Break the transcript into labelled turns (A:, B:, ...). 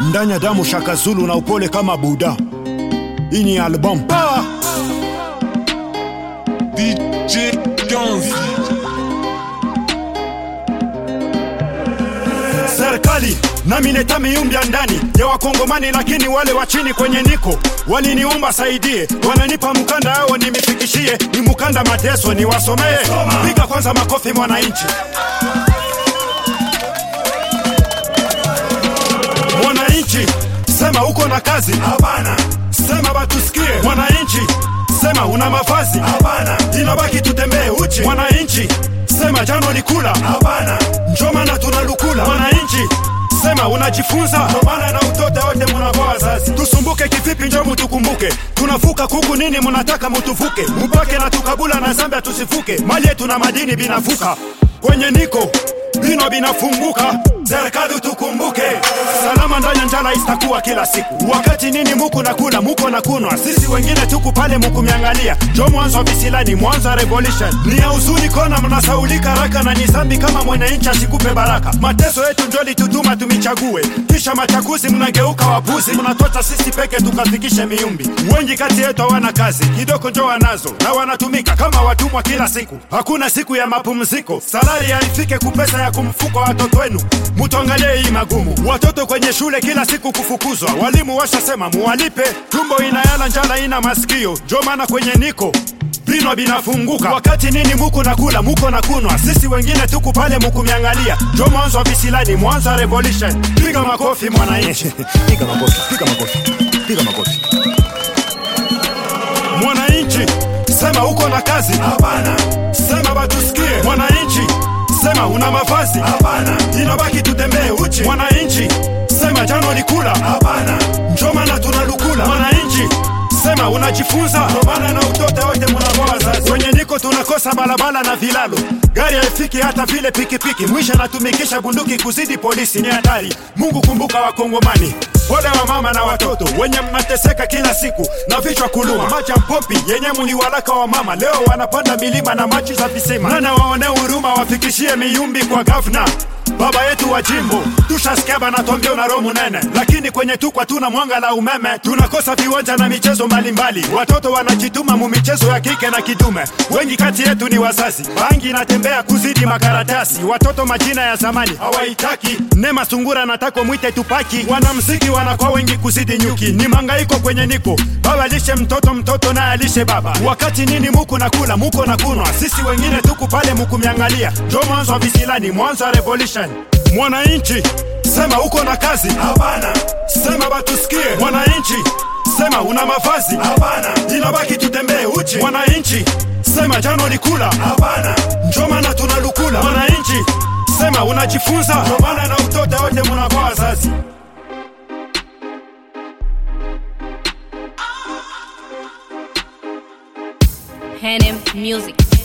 A: ndani ya damu Shaka Zulu na upole kama Buda. Hii ni album Power.
B: DJ Ganzi.
A: serikali nami neta miumbya ndani ya wakongomani lakini wale wa chini kwenye niko waliniumba saidie wananipa mkanda ao nimifikishie ni mkanda mateso ni wasomee piga kwanza makofi mwananchi mwananchi sema uko na kazi hapana sema batusikie mwananchi sema una mavazi hapana inabaki tutembee uchi mwananchi sema jano ni kula hapana njo maana tunalukula mwananchi sema unajifunza ndio maana na utoto wote munakuwa wazazi tusumbuke kivipi njo mutukumbuke tunavuka kuku nini munataka mutuvuke mupake na tukabula na zambia tusivuke mali yetu na madini binavuka kwenye niko bino binafunguka serikali tukumbuke salama ndani ya njala istakuwa kila siku wakati nini muku na kula muko na kunwa sisi wengine tuku pale mukumiangalia jo mwanzo wa visilani mwanzo wa revolution ni ya uzuni kona mnasaulika raka na ni zambi kama mwananchi asikupe baraka mateso yetu njo litutuma tumichague kisha machaguzi mnageuka wapuzi mnatota sisi peke tukafikishe miumbi wengi kati yetu hawana kazi kidogo njo wanazo na wanatumika kama watumwa kila siku hakuna siku ya mapumziko salari haifike kupesa ya kumfuko watoto wenu mutuangalie hii magumu watoto kwenye shule kila siku kufukuzwa walimu washasema muwalipe tumbo inayala njala ina masikio njo maana kwenye niko vinwa binafunguka wakati nini muku na kula muko na kunwa sisi wengine tuku pale mukumiangalia njo mwanzo wa visilani mwanzo wa revolution piga makofi mwananchi
C: Piga makofi, piga makofi, piga makofi.
A: mwananchi sema uko na kazi hapana sema batusikie mwananchi sema una mavazi hapana inabaki tutembee uchi mwananchi sema jano ni kula hapana njo maana tunalukula mwananchi sema unajifunza ndio maana na utoto wote munakuwa wazazi kwenye niko tunakosa barabara na vilalo gari haifiki hata vile pikipiki mwisho anatumikisha bunduki kuzidi polisi ni hatari mungu kumbuka wakongomani pole wa mama na watoto wenye mnateseka kila siku na vichwa kuluma maji ya mpompi yenye muliwalaka wa mama leo wanapanda milima na maji za visima nana waone huruma wafikishie miumbi kwa gavna baba yetu wa jimbo tushasikia banatwambia una roho munene lakini kwenye tukwa tuna mwanga la umeme tunakosa viwanja na michezo mbalimbali watoto wanajituma mu michezo ya kike na kidume wengi kati yetu ni wazazi bangi inatembea kuzidi makaratasi watoto majina ya zamani hawaitaki nema sungura natako mwite tupaki wanamziki wanakuwa wengi kuzidi nyuki ni mangaiko kwenye niko baba lishe mtoto mtoto naye alishe baba wakati nini muku na kula muko na kunwa sisi wengine tuku pale mukumiangalia jo mwanzo wa visilani mwanzo wa revolution mwananchi sema uko na kazi hapana sema batusikie mwananchi sema una mavazi hapana inabaki tutembee uchi mwananchi sema jano ni kula hapana njo maana tunalukula mwananchi sema unajifunza ndio maana na utoto wote munakuwa wazazi
D: Hanem Music.